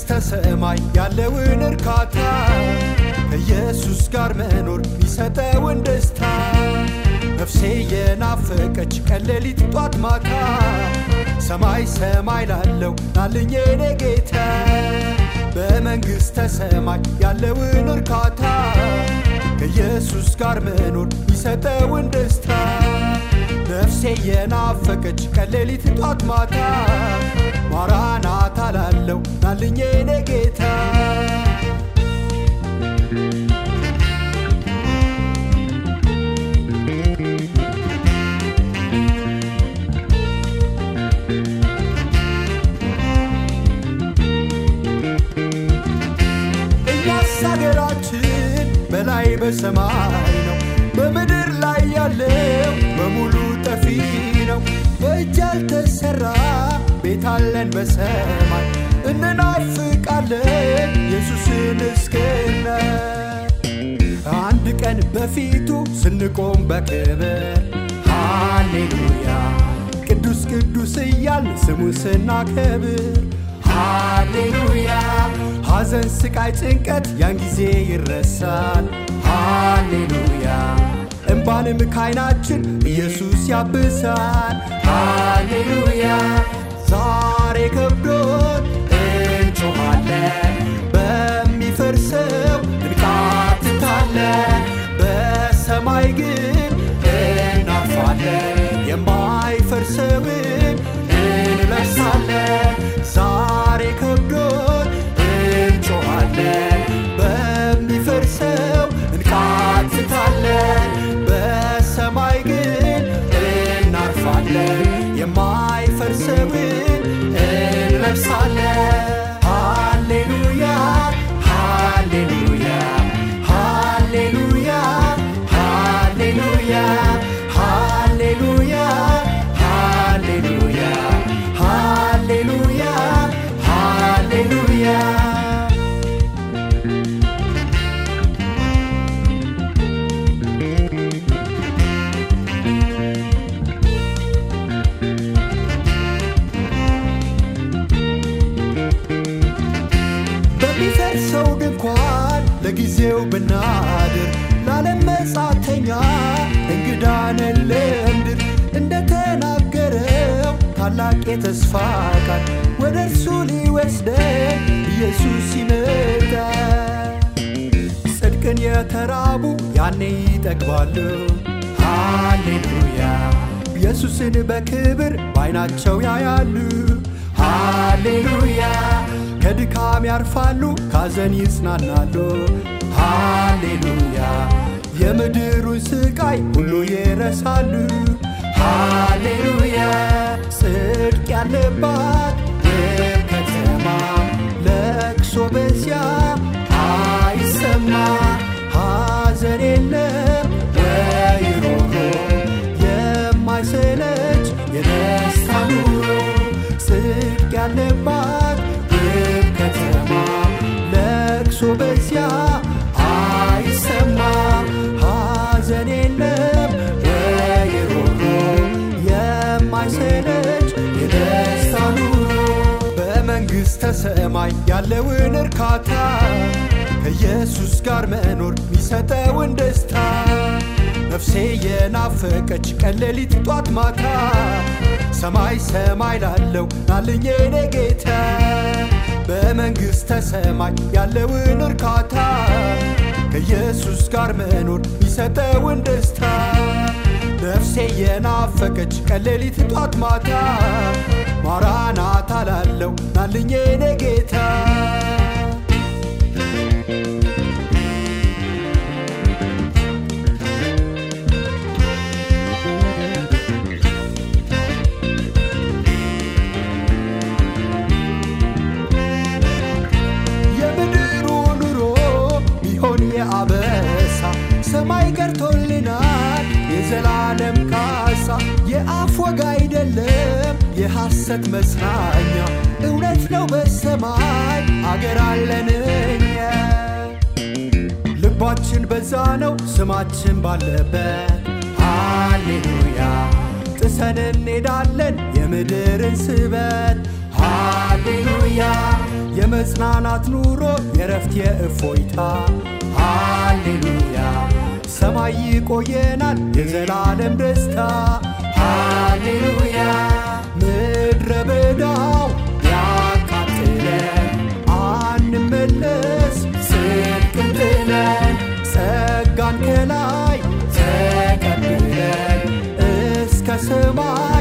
በመንግሥተ ሰማይ ያለውን እርካታ ከኢየሱስ ጋር መኖር ሚሰጠውን ደስታ ነፍሴ የናፈቀች ቀን ሌሊት ጧት ማታ ሰማይ ሰማይ ላለው ናልኝ የኔ ጌታ በመንግሥተ ሰማይ ያለውን እርካታ ከኢየሱስ ጋር መኖር ሚሰጠውን ደስታ ነፍሴ የናፈቀች ቀን ሌሊት ጧት ማታ ማራናታ ላለው ናልኝ የኔ ጌታ እኛስ አገራችን በላይ በሰማይ ነው፣ በምድር ላይ ያለው በሙሉ ጠፊ ነው። በእጅ ያልተሰራ ቤት አለን በሰማይ እንናፍቃለን ኢየሱስን እስክናይ አንድ ቀን በፊቱ ስንቆም በክብር ሃሌሉያ ቅዱስ ቅዱስ እያልን ስሙን ስናከብር ሃሌሉያ ሐዘን፣ ስቃይ፣ ጭንቀት ያን ጊዜ ይረሳል። ሃሌሉያ እምባንም ካይናችን ኢየሱስ ያብሳል። ሃሌሉያ ዛሬ ከብዶን እንጮኻለን፣ በሚፈርሰው እንቃትታለን፣ በሰማይ ግን እናርፋለን፣ የማይፈርሰውን እንለብሳለን። ዛሬ ከብዶን እንጮኻለን፣ በሚፈርሰው እንቃትታለን፣ በሰማይ ግን እናርፋለን፣ የማይፈርሰውን እንለብሳለን። ሃሌሉያ ሃሌሉያ ሃሌሉያ ሃሌሉያ ሃሌሉያ ሃሌሉያ ሃሌሉያ ሃሌሉያ በሚፈርሰው ድንኳን ለጊዜው ብናድር ለዓለም መጻተኛ እንግዳ ነን ለምድር እንደተናገረው ታላቅ የተስፋ ቃል ወደ እርሱ ሊወስደን ኢየሱስ ይመጣል። ጽድቅን የተራቡ ያኔ ይጠግባሉ። ሃሌሉያ ኢየሱስን በክብር በዓይናቸው ያያሉ። ሃሌሉያ ከድካም ያርፋሉ፣ ካዘን ይጽናናሉ። ሃሌሉያ የምድሩን ስቃይ ሁሉ ይረሳሉ። ሃሌሉያ ጽድቅ ያለባት ውብ ከተማ ለቅሶ በዚያ አይሰማ ሐዘን የለም ወይ ሮሮ የማይሰለች የደስታ ኑሮ ጽድቅ ያለባት ውብ ከተማ ለቅሶ በዚያ አይሰማ ሐዘን የለም ወይ ሮሮ የማይሰለች የደስታ ኑሮ በመንግሥተ ሰማይ ያለውን እርካታ ከኢየሱስ ጋር መኖር ሚሰጠውን ደስታ ነፍሴ የናፈቀች ቀን ሌሊት ጧት ማታ ሰማይ ሰማይ ላለው ናልኝ የኔ ጌታ በመንግሥተ ሰማይ ያለውን እርካታ ከኢየሱስ ጋር መኖር ሚሰጠውን ደስታ ነፍሴ የናፈቀች ቀን ሌሊት ጧት ማታ ማራናታ ላለው ናልኝ የኔ ጌታ የምድሩ ኑሮ ቢሆን የአበሳ ሰማይ ቀርቶልናል የዘላለም ካሳ የአፍ ወግ አይደለም የሐሰት መጽናኛ እውነት ነው በሰማይ አገር አለን እኛ ልባችን በዛ ነው ስማችን ባለበት ሃሌሉያ ጥሰን እንሄዳለን የምድርን ስበት ሃሌሉያ የመጽናናት ኑሮ የረፍት የእፎይታ ሃሌሉያ ሰማይ ይቆየናል የዘላለም ደስታ ሃሌሉያ ምድረ በዳው ያቃጥለን አንመለስ ጽድቅን ጥለን ጸጋን ከላይ ተቀብለን እስከ ሰማይ